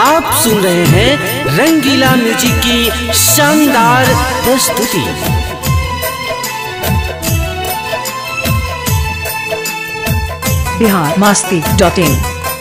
आप सुन रहे हैं रंगीला म्यूजिक की शानदार प्रस्तुति बिहार मास्ती डॉट इन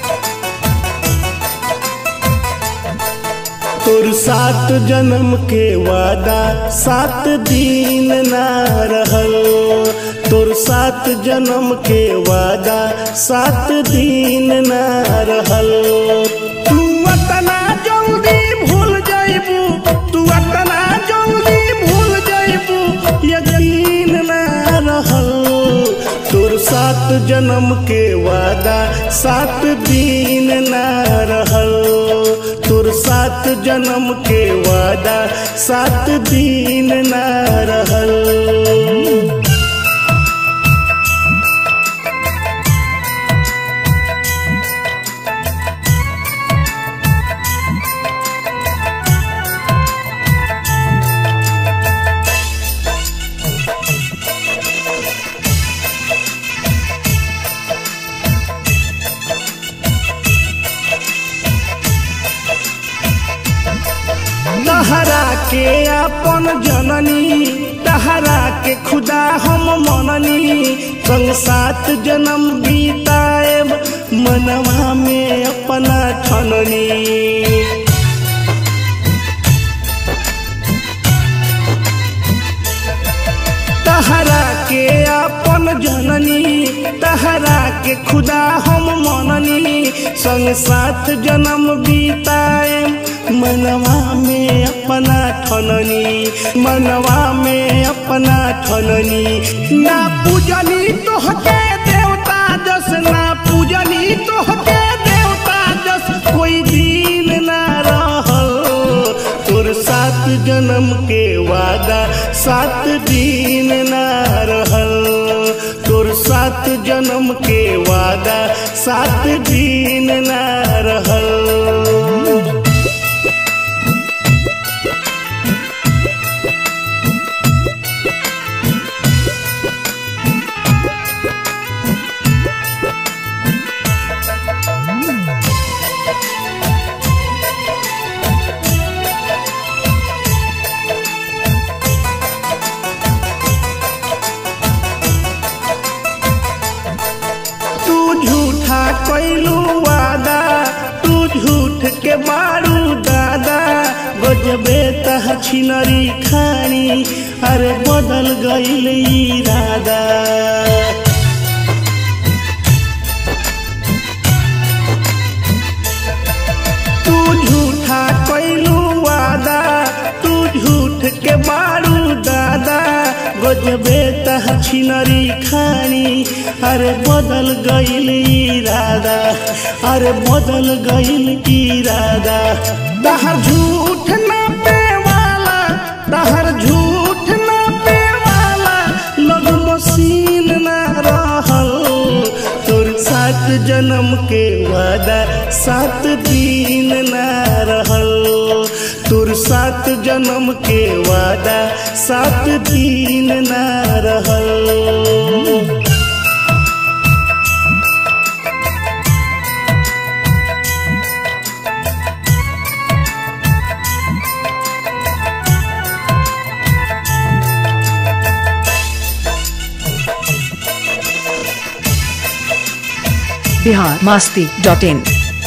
तोर सात जन्म के वादा सात दिन ना रहल तोर सात जन्म के वादा सात दिन ना रहल तू अतना जल्दी भूल जाइबू तू अतना जल्दी भूल जाइबू यकीन ना रहल तोर सात जन्म के वादा सात दिन ना रहल तोर सात जन्म के वादा सात दिन ना रहल तहरा के अपन जननी तहरा के खुदा हम मननी संग सात जन्म बीताएब मनवा में अपना ठननी तहरा के अपन जननी तहरा के खुदा हम मननी संग सात जन्म बीताए मनवा में अपना ठननी मनवा में अपना ठननी ना पूजनी तोहके देवता जस ना पूजनी तोहके देवता जस कोई दिन ना रहल तोर सात जन्म के वादा सात दिन ना रहल तोर सात जन्म के वादा सात दिन ना रहल तू झूठा कैलू वादा तू झूठ के मारू दादा गजबे तह छिनरी खानी अरे बदल गईल इरादा तू झूठा कैलू वादा तू झूठ के मारू दादा गजबे तह छिनरी खानी अरे बदल गईल इरादा अरे बदल गईल इरादा तहर झूठ ना पे वाला तहर झूठ ना पे वाला लग मसीन ना रहल तोर सात जन्म के वादा सात दिन ना रहल तोर सात जन्म के वादा सात दिन ना रहल बिहार मास्ती डॉट इन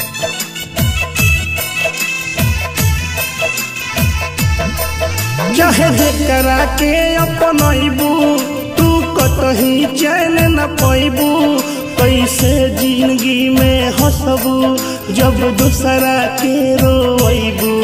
चाहे जेकरा के अपनैबू तू कतही चैन न पैबू कैसे जिंदगी में हंसबू जब दूसरा के रोइबू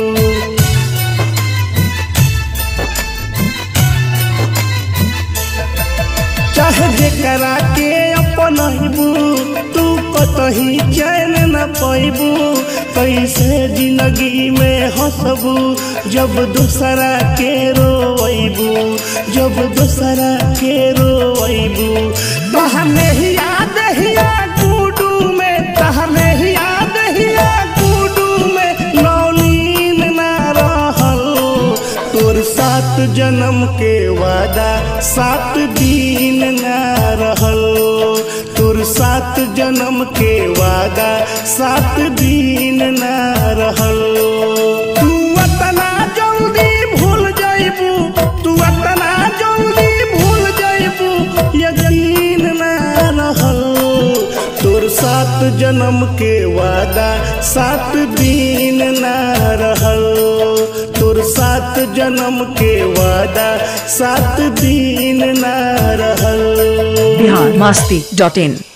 चाहे जेकरा के अपनैबू तू कतही चैन न पैबू कैसे जिंदगी में हंसबू जब दूसरा के रोइबू जब दूसरा के रोइबू तहने ही याद हिया गुडू में तहने ही याद हिया गुडू में नौनीन ना रहल तोर सात जन्म के वादा सात दिन ना रहल तोर सात सात जन्म के वादा सात दिन ना रहल तू अतना जल्दी भूल जाइबू तू अतना जल्दी भूल जाइबू यकीन ना रहल तोर सात जन्म के वादा सात दिन ना रहल तोर सात जन्म के वादा सात दिन ना रहल बिहार मास्ती डॉट इन